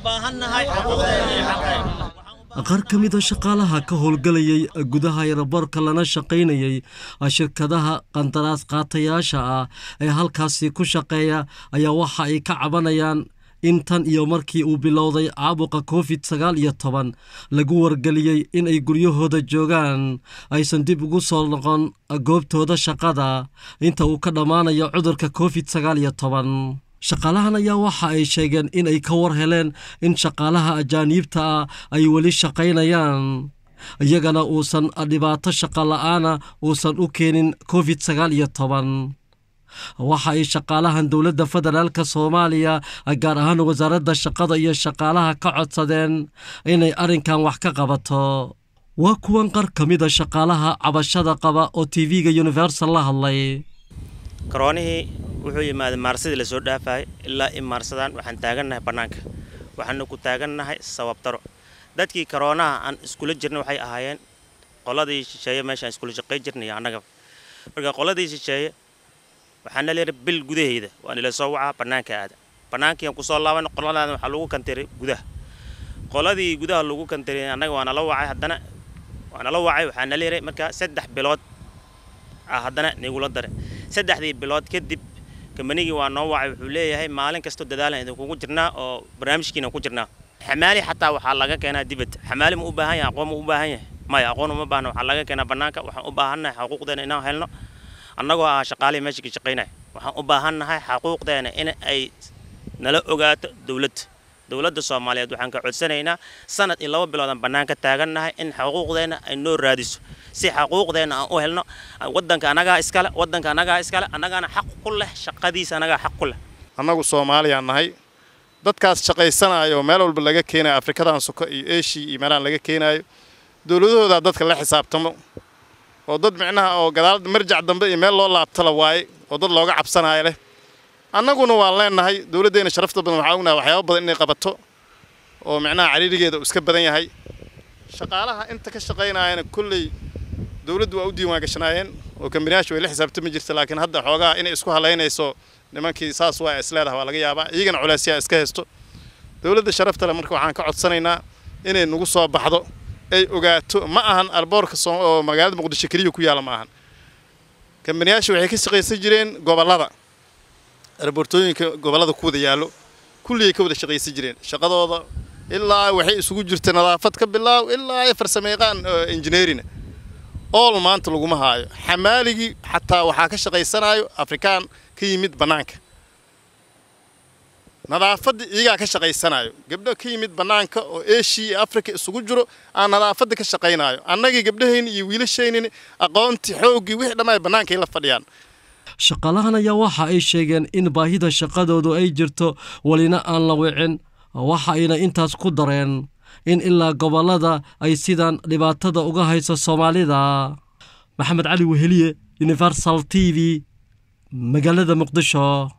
qaar ka mid a shaqaalaha ka howlgelayay gudaha eraboorka lana shaqaynayay shirkadaha qandaraas qaatayaasha ah ee halkaasi ku shaqeeya ayaa waxa ay ka cabanayaan in tan iyo markii uu bilowday caabuqa covid sagaal iyo toban lagu wargeliyey in ay guryahooda joogaan aysan dib ugu soo noqon goobtooda shaqada inta uu ka dhammaanayo cudurka covid sagaal iyo toban shaqaalahan ayaa waxa ay sheegeen in ay ka war heleen in shaqaalaha ajaaniibta ah ay weli shaqaynayaan iyagana uusan dhibaato shaqa la'aana uusan u keenin covid sagaal iyo toban waxa ay shaqaalahan dowladda federaalk soomaaliya gaar ahaan wasaaradda shaqada iyo shaqaalaha ka codsadeen inay arrinkan wax ka qabato waa kuwan qar ka mida shaqaalaha cabashada qaba oo tv-ga universal la hadlay karoonihii wuxuu yimaaday maarsadii lasoo dhaafayay ilaa i maarsadaan waxaan taagannahay bannaanka waxaanu ku taagannahay sababtaro dadkii karoonaha aan iskula jirna waxay ahaayeen qoladii shisheeye meeshaan iskula shaqay jirnay annaga marka qoladii shisheeye waxaana leeyahay bil gudaheeda waa nila soo wacaa bannaanka aada bannaankiiaan kusoo laaban qoladaana waxaa lagu kantiray gudaha qoladii gudaha lagu kantiray annaga waa nala wacay haddana waa nala wacay waxaana leeyahay markaa saddex bilood ah haddana nigula dare saddexdii bilood kadib kambanigii waa noo wacay wuxuu leeyahay maalin kastoo dadaalan idinkugu jirnaa oo barnaamijkiina ku jirnaa xamaali xataa waxaa laga keenaa dibad xamaali ma u baahan yahay aqoon ma u baahan yahay maya aqoon uma baahna waxaa laga keenaa bannaanka waxaan u baahannahay xuquuqdeena inaan helno annagoo ah shaqaalihii meesha ka shaqaynaya waxaan u baahannahay xaquuqdeena in ay nala ogaato dowladda dowladda soomaaliyeed waxaan ka codsanaynaa sanad iyo laba biloodaan bannaan ka taagannahay in xuquuqdeena ay noo raadiso si xaquuqdeena aan u helno waddanka annagaa iskale waddanka annagaa iskale annagaana xaq ku leh shaqadiisa annagaa xaq ku leh annagu soomaaliyaan nahay dadkaas shaqaysanayo meel walba laga keenayo afrikadan soko iyo eshiya iyo meelahan laga keenaayo dowladahoodaa dadka la xisaabtamo oo dad micnaha oo gadaal marjac dambe iyo meel loo laabtala waaye oo dad looga cabsanaayo leh annaguna waan leenahay dowladdeena sharafta badan waxaa ognahay waxyaaba badan inay qabato oo micnaha cariirigeeda uu iska badan yahay shaqaalaha inta ka shaqaynaayana kolley dowladdu waa u diiwaan gashanaayeen oo kambaniyaasha way la xisaabtami jirta laakiin hadda xoogaha inay isku halaynayso nimankii saas waa isleedaha waa laga yaabaa iyagana culaysyaa iska haysto dowladda sharafta le marka waxaan ka codsanaynaa inay nagu soo baxdo ay ogaato ma ahan alboorka oo magaalada muqdisho keliya ku yaala ma ahan kambaniyaasha waxay ka shaqaysan jireen gobollada arboortooyinka gobollada ku wada yaallo kulligay ka wada shaqaysan jireen shaqadooda ilaa waxay isugu jirta nadaafad ka bilaaw ilaa ay farsamayaqaan injineerina ool maanta laguma haayo xamaaligii xataa waxaa ka shaqaysanayo afrikaan ka yimid bannaanka nadaafadda iyagaa ka shaqaysanayo gabdho ka yimid bannaanka oo eshiya iyo afrika isugu jiro aan nadaafadda ka shaqaynayo annagii gabdhahayni iyo wiilashaynin aqoontii xooggii wixii dhammaay bannaankay la fadhiyaan shaqaalahan ayaa waxa ay sheegeen in baahida shaqadoodu ay jirto welina aan la wicin waxa ayna intaas ku dareen in ilaa gobollada ay sidaan dhibaatada uga hayso soomaalida maxamed cali weheliye universal t v magaalada muqdisho